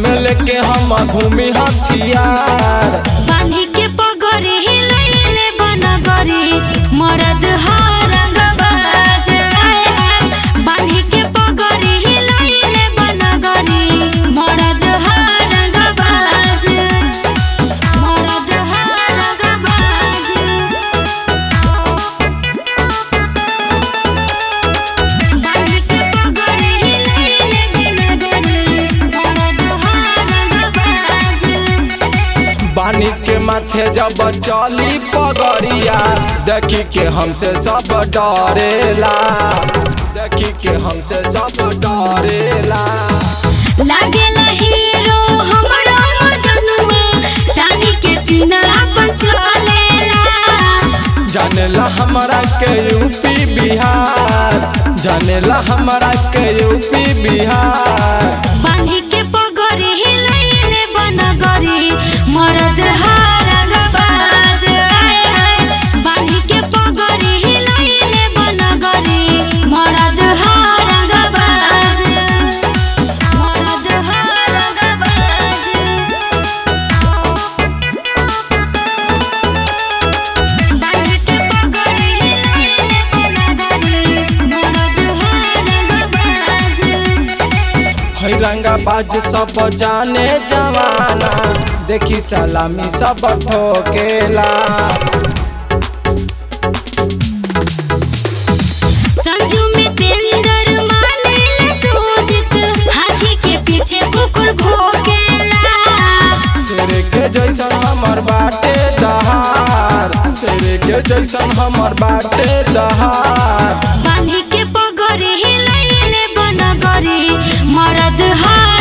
में लेके हम घूमी हथियार बांधी के पगड़ी हिलैले बनगरी मरद हरंगबाज बांधी के पगड़ी हिलैले बनगरी मरद हरंगबाज मरद हरंगबाज बांधी के पगड़ी हिलैले बनगरी मरद हरंगबाज बानी के माथे जब चली पगड़िया देखी के हमसे सब डरेला देखी के हमसे सब डरेला लागेला हीरो हमरो मजनुआ रानी के सीना अपन चलेला जानेला हमरा के यूपी बिहार जानेला हमरा के यूपी बिहार बांधी के पगड़ी हिलैले बनगरी मरद हारंगबाज आए आए बांधी के पगड़ी हिलैले बनगरी मरद हारंगबाज मरद हारंगबाज बांधी के पगड़ी हिलैले बनगरी मरद हारंगबाज है रंगाबाज सब जाने जवाना देखी सलामी सब ठोकेला संजू में तेंदर मानेला सोचित हाथी के पीछे कुकुर भोगेला शेर के जैसन हमर बाटे दहार शेर के जैसन हमर बाटे दहार बांधी के पगड़ी हिलैले बनगरी मरद हार